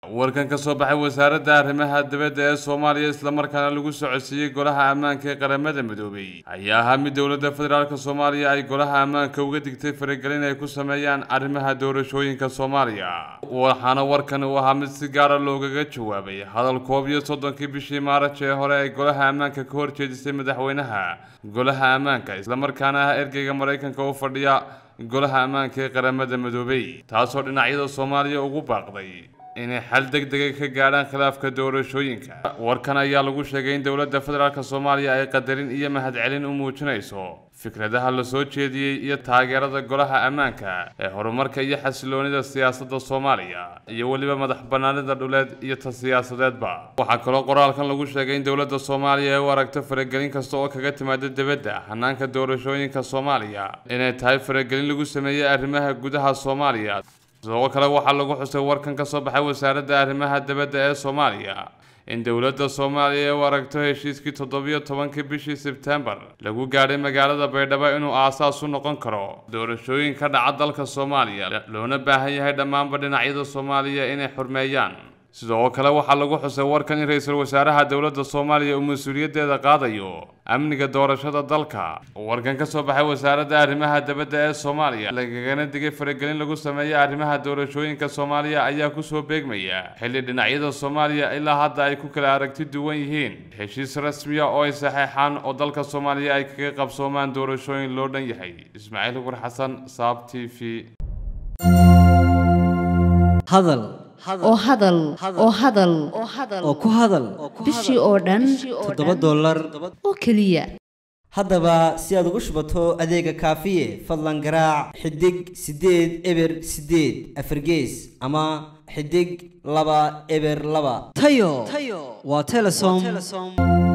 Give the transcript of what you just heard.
warkan ka soo baxay wasaaradda arrimaha dibadda ee soomaaliya islamarkaana lagu socodsiiyey golaha ammaanka ee qaramada midoobay ayaa ahaa mid dowladda federaalk soomaaliya ay golaha ammaanka uga digtay faragelin ay ku sameeyaan arrimaha doorashooyinka soomaaliya waxaana warkan uu ahaa mid si gaara loogaga jawaabay hadal koob iyo soddonkii bishii maaraj ee hore ay golaha ammaanka ka horjeedisay madaxweynaha golaha ammaanka islamarkaana ah ergeyga maraykanka u fadhiya golaha ammaanka ee qaramada midoobay taasoo dhinacyada soomaaliya ugu baaqday inay xal deg dega ka gaadhaan khilaafka doorashooyinka warkan ayaa lagu sheegay in dowladda federaalk soomaaliya ay qadarin iyo mahadcelin u muujinayso fikradaha la soo jeediyey iyo taageerada golaha ammaanka ee horumarka iyo xasiloonida siyaasadda soomaaliya iyo weliba madax bannaanida dhuleed iyo ta siyaasadeedba waxaa kaloo qoraalkan lagu sheegay in dowladda soomaaliya ay u aragto faragelin kasta oo kaga timaada dibadda hanaanka doorashooyinka soomaaliya inay tahay faragelin lagu sameeyey arrimaha gudaha soomaaliya sidoo kale waxaa lagu xusay warkan ka soo baxay wasaaradda arrimaha dibadda ee soomaaliya in dowladda soomaaliya ay u aragto heshiiskii toddobiyo tobankii bishii sebtembar lagu gaadhay magaalada baydhabo inuu aasaas u noqon karo doorashooyin ka dhaca dalka soomaaliya loona baahan yahay dhammaanba dhinacyada soomaaliya inay xurmeeyaan sidoo kale waxaa lagu xusay warkan in ra-iisul wasaaraha dowladda soomaaliya uu mas-uuliyaddeeda qaadayo amniga doorashada dalka warkan ka soo baxay wasaaradda arrimaha dibadda ee soomaaliya lagagana digay faragelin lagu sameeya arrimaha doorashooyinka soomaaliya ayaa kusoo beegmaya xilli dhinacyada soomaaliya ilaa hadda ay ku kala aragti duwan yihiin heshiis rasmiya oo ay saxeexaan oo dalka soomaaliya ay kaga qabsoomaan doorashooyin loo dhan yahay ismaaciil ugur xasan saab t v hadal oo hadal oo hadal oo ku hadal bishii oo dhan toddoba dollar oo keliya haddaba si aad ugu shubato adeega kaafiye fadlan garaac xidig siddeed eber siddeed afargees ama xidig laba eber laba tayo waa telesom